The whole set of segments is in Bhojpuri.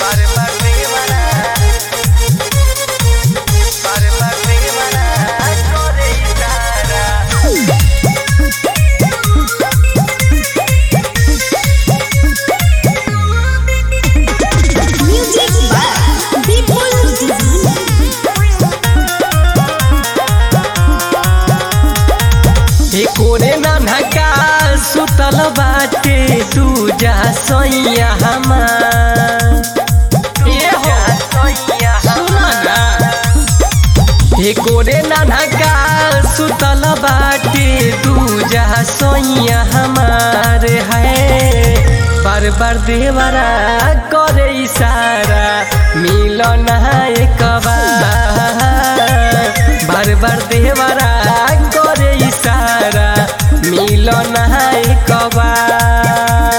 Music by People Design. कोरे ननका सुतल बाटे तू जा सैया हमार ए हो सुना ना हे कोरे ननका सुतल बाटे तू जा सैया हमार है बार बार देवरा करे इशारा मिलन एक बार बार बार देवरा करे इशारा मिलन एक बार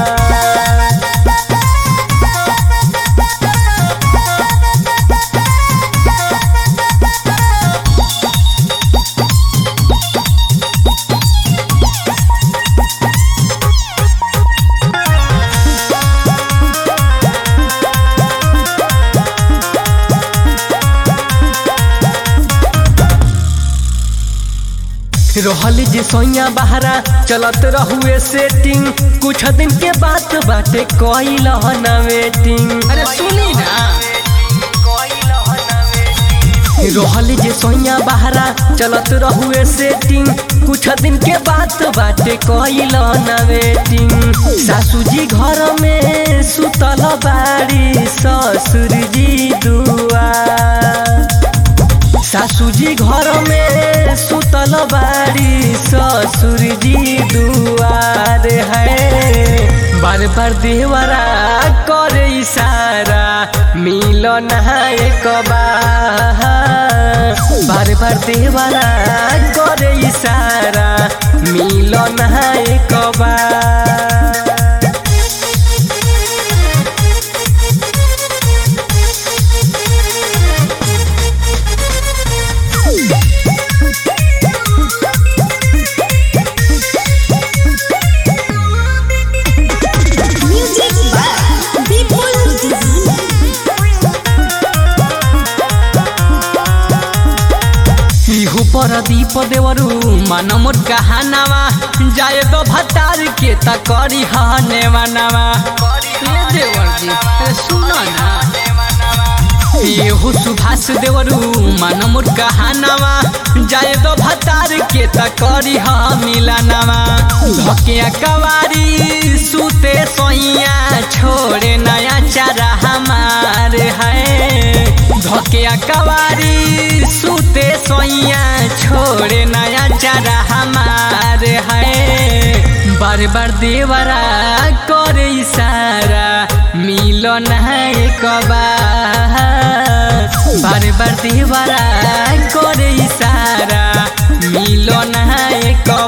रहल जे सोइया बहरा चलत रहुए सेटिंग कुछ दिन के बात बाटे कइल न वेटिंग अरे सुनी ना रहल जे सोइया बहरा चलत रहुए सेटिंग कुछ दिन के बात बाटे कइल न वेटिंग सासू जी घर में सुतल बाड़ी ससुर जी दुआ सासू जी घर में सुतल बाड़ी ससुर जी दुआर है बार बार देवरा करे इशारा मिलन एक बार बार बार देवरा करे इशारा मिलन एक बार Music by People Design. इहु पर दीप देवरू मन मोर कहानावा जाए तो भतार के त करी हने मनावा ये देवर जी अरे सुनो ना येहु सुभाष देवरू मन मोर कहानावा जाए तो भतार के त करी ह मिलानावा धके कवारी सुते सोइया छोड़े नया चारा हमार है धके कवारी सुते सोइया छोड़े नया चारा हमार है बार बार देवरा करे इशारा मिलन है एक बार बार बार देवरा करे इशारा मिलन है एक